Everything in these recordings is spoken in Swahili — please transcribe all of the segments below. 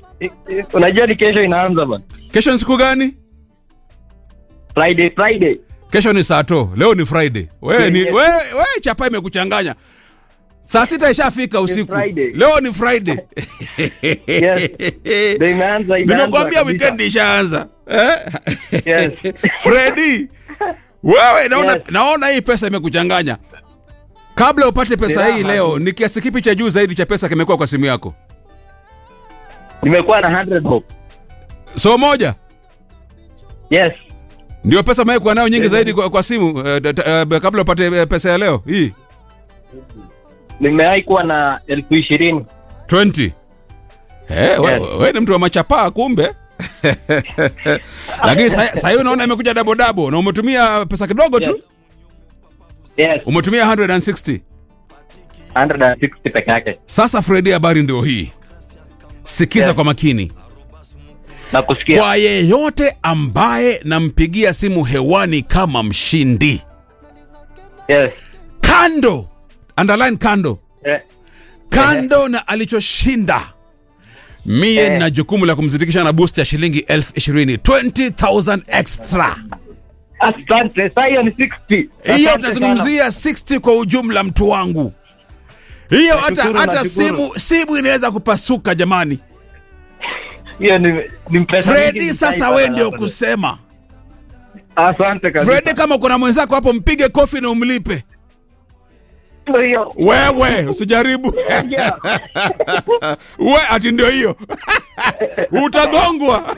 I- i- Unajua ni kesho inaanza bwana. Kesho ni siku gani? Friday, Friday. Kesho ni Sato, leo ni Friday. Wewe ni Yes. wewe we, chapa imekuchanganya. Saa sita ishafika usiku. Friday. Leo ni Friday. Yes. Ndio imeanza imeanza. Nimekuambia kabisa. weekend ishaanza. Eh? Yes. Freddy, wewe naona, Yes. naona hii pesa imekuchanganya. Kabla upate pesa Ni hii raha. leo, ni kiasi kipi cha juu zaidi cha pesa kimekuwa kwa simu yako? Nimekuwa na 100 bob. So moja Yes. ndio pesa umekuwa nayo nyingi Yes. zaidi kwa, kwa simu eh, da- da- eh, kabla upate eh, pesa ya leo hii Nimewahi kuwa na elfu ishirini. 20. Eh, we, Yes. we ni mtu wa machapaa kumbe. Lakini sa- sasa hivi unaona imekuja double double na umetumia pesa kidogo tu. Yes. Yes. Umetumia 160. 160 peke yake. Sasa Freddy, habari ndio hii. Sikiza Yes. kwa makini. Na kusikia. Kwa yeyote ambaye nampigia simu hewani kama mshindi, Yes. kando, underline kando, Eh. kando na alichoshinda mie Eh. na jukumu la kumzidikisha na boost ya shilingi elfu ishirini 20000 extra Asante. Sasa hiyo ni 60. hiyo Asante tunazungumzia 60 kwa ujumla mtu wangu hiyo hata Nashukuru, hata nashukuru. simu simu inaweza kupasuka jamani sana. Hiyo ni ni pesa fredi mingi sasa nitaipata we ndio hapa. kusema Asante kabisa. fredi kama kuna mwenzako hapo mpige kofi na umlipe Ndio hiyo. wewe usijaribu Yeah. we ati ndio hiyo utagongwa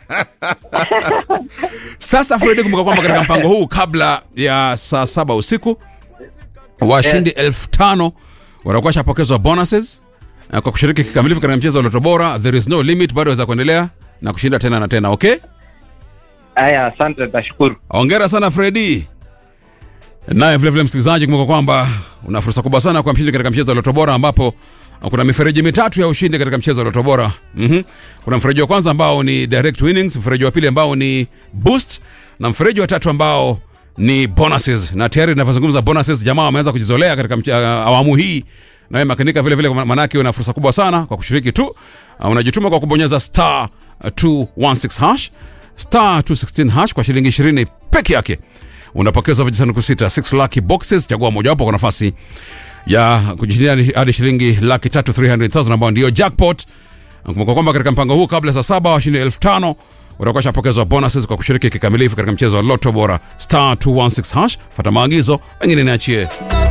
sasa fredi kumbuka kwamba katika mpango huu kabla ya saa saba usiku washindi elfu tano watakuwa shapokezwa bonuses na kwa kushiriki kikamilifu katika mchezo wa loto bora there is no limit bado waweza kuendelea na kushinda tena na tena okay Aya, asante nashukuru. Hongera sana Fredi. Naye vilevile msikilizaji, kumbuka kwamba una fursa kubwa sana kwa mshindi katika mchezo wa Loto Bora ambapo kuna mifereji mitatu ya ushindi katika mchezo wa Loto Bora. Mhm. Kuna mfereji wa kwanza ambao ni direct winnings, mfereji wa pili ambao ni boost na mfereji wa tatu ambao ni bonuses. Na tayari ninavyozungumza bonuses, jamaa wameanza kujizolea katika mche- uh, awamu hii. Na wewe makinika vile vile, manake una fursa kubwa sana kwa kushiriki tu. Uh, unajituma kwa kubonyeza star uh, 216 hash star 216 hash kwa shilingi 20 peke yake unapokeza vijisanduku sita 6 lucky boxes chagua mojawapo kwa nafasi ya kujishindia hadi- hadi shilingi laki tatu 300000 ambayo ndiyo jackpot kumbuka kwamba katika mpango huu kabla saa saba washindi elfu tano utakuwa shapokezwa bonuses kwa kushiriki kikamilifu katika mchezo wa loto bora star 216 hash fata maagizo wengine niachie